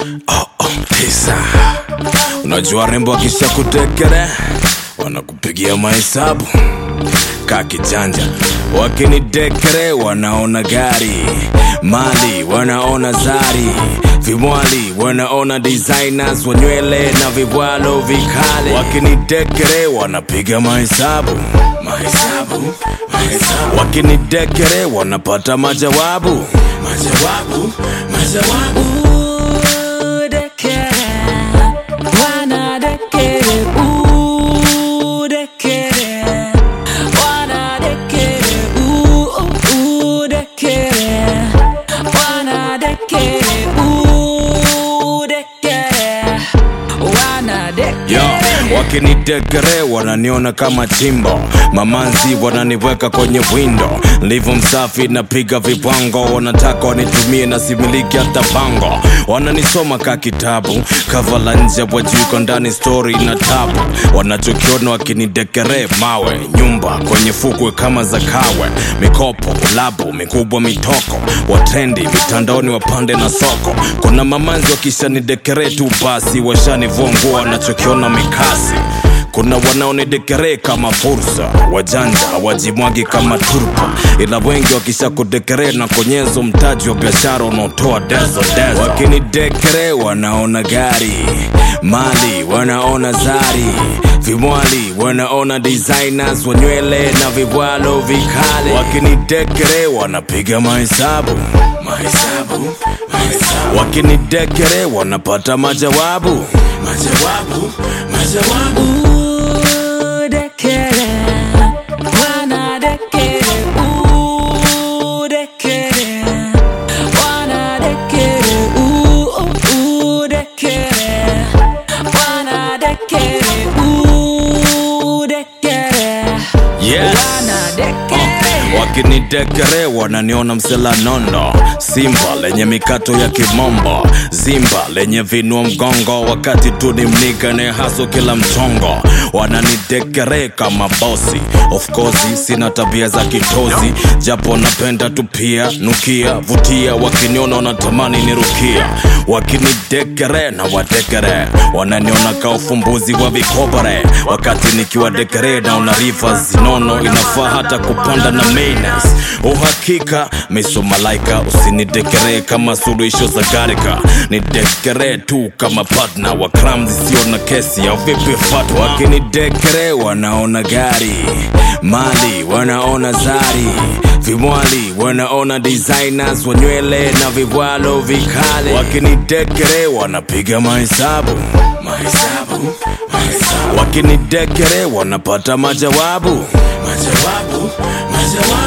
oh, oh, pesa. Unajua rembo wakisha kutekere wanakupigia mahesabu ka kijanja, wakinidekere wanaona gari mali, wanaona zari vimwali, wanaona designers wa nywele na vibwalo vikale, wakinidekere wanapiga mahesabu mahesabu mahesabu, wakinidekere wanapata majawabu majawabu majawabu Yo, wakinidekere wananiona kama chimbo, mamanzi wananiweka kwenye windo, ndivyo msafi napiga vipango, wanataka wanitumie na similiki hata bango, wananisoma ka kitabu, kava la nje wajiko ndani stori na tabu, wanachokiona wakinidekere mawe, nyumba kwenye fukwe kama za kawe, mikopo, ulabu, mikubwa, mitoko, watrendi mitandaoni, wapande na soko, kuna mamanzi wakishanidekere tu basi, washanivua nguo wanachokiona mikasi kuna wanaonidekere kama fursa, wajanja hawajimwagi kama turpa, ila wengi wakisha kudekere na konyezo mtaji wa biashara unaotoa dezo dezo. Wakinidekere wanaona gari mali, wanaona zari vimwali, wanaona designers wa nywele na vibwalo vikale. Wakinidekere wanapiga mahesabu mahesabu mahesabu, wakinidekere wanapata majawabu majawabu majawabu Yes. wakinidekere wananiona msela nondo simba lenye mikato ya kimombo zimba lenye vinua mgongo wakati tu ni mnigane haso kila mchongo wananidekere kama bosi of course sina tabia za kitozi japo napenda tu pia nukia vutia wakiniona wanatamani nirukia wakinidekere na wadekere wananiona ka ufumbuzi wa vikobare wakati nikiwa dekere na unarifa zinono inafaa hata kupanda na mainas uhakika miso malaika usinidekere kama suluhisho za garika nidekere tu kama partner wa kram zisio na kesi ya vipi fatwa wakinidekere wanaona gari mali wanaona zari vimwali wanaona designers wa nywele na vibwalo vikale wakinidekere wanapiga mahesabu mahesabu mahesabu wakinidekere wanapata majawabu majawabu majawabu